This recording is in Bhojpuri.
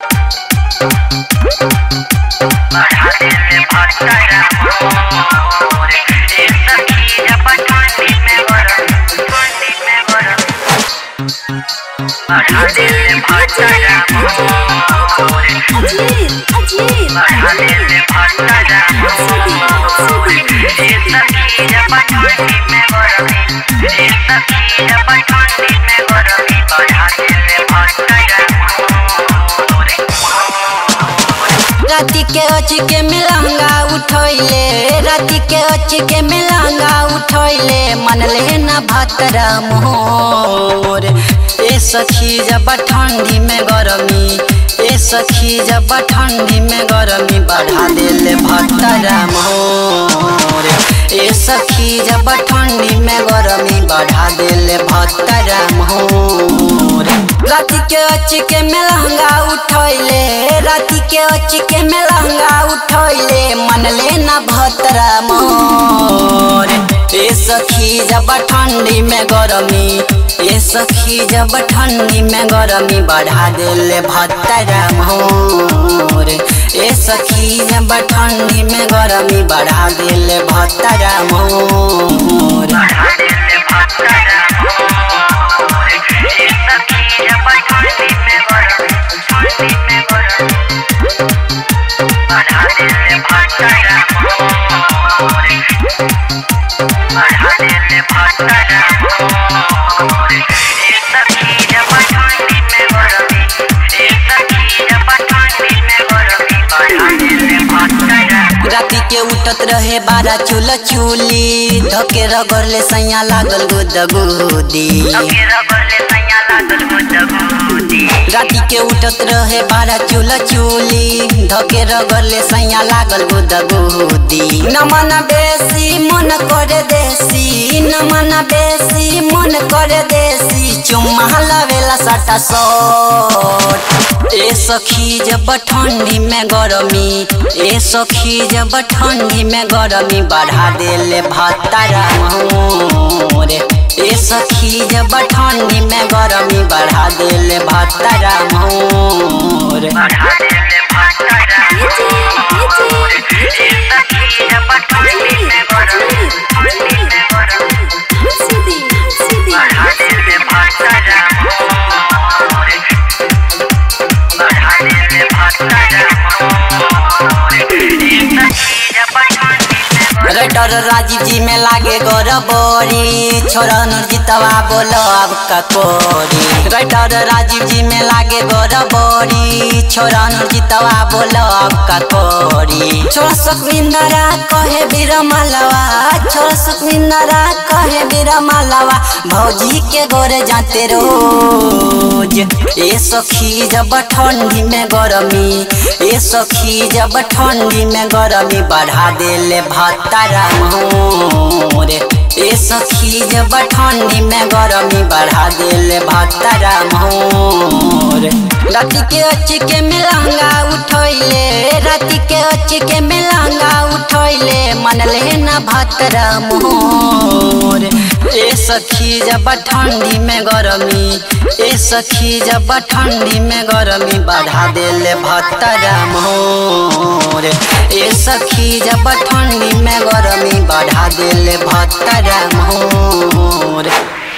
अजीब अजीब राति के अच के मिलंगा उठैले राति के अच के मिलंगा उठैले मनले न भतरा मोर ए सखी जब ठंडी में गरमी ए सखी जब ठंडी में गरमी बढ़ा देले भतरा मोर ए सखी जब ठंडी में गरमी बढ़ा देले भतरा मोर राति के अच के मेलंगा उठैले राति के अच के मेलंगा उठैले मनले न भतरा मोर ए सखी जब ठंडी में गरमी ए सखी जब ठंडी में गरमी बढ़ा देले भतरा मोर ए सखी जब ठंडी में गरमी बढ़ा देले भतरा मोर राति के उठत रहे बारा चूल चूली धके रगड़ले सैया लागल गुद गुदी राति के उठत रहे बारा चूल चूली धके रगड़ले सैया लागल गुद गुदी नमन बेसी मन करे देसी नमन बेसी मन करे देसी चुम्मा लवेला सटा सट ए सखी जब ठंडी में गरमी ए सखी जब ठंडी में गरमी बढ़ा देले भतरा मोर ए सखी जब ठंडी में गरमी बढ़ा देले भतरा मोर रेडर राजीव जी में लागे गोरबोरी छोरा नुरजितवा बोलो अब ककोरी रेडर राजीव जी में लागे गोरबोरी छोरा नुरजितवा बोलो अब ककोरी छोरा सुखविंदरा कहे बिरमलवा छोरा सुखविंदरा कहे बिरमलवा भौजी के गोरे जाते रोज ए सखी जब ठंडी में गरमी ए सखी जब ठंडी में गरमी बढ़ा देले भतरा मोर ए सखी जब ठंडी में गरमी बढ़ा देले भतरा मोर राति के अच के मिलंगा उठैले राति के अच के मिलंगा उठैले मनले न भतरा मोर ए सखी जब ठंडी में गरमी ए सखी जब ठंडी में गरमी बढ़ा देले भतरा मोर ए सखी जब ठंडी में गरमी बढ़ा देले भतरा मोर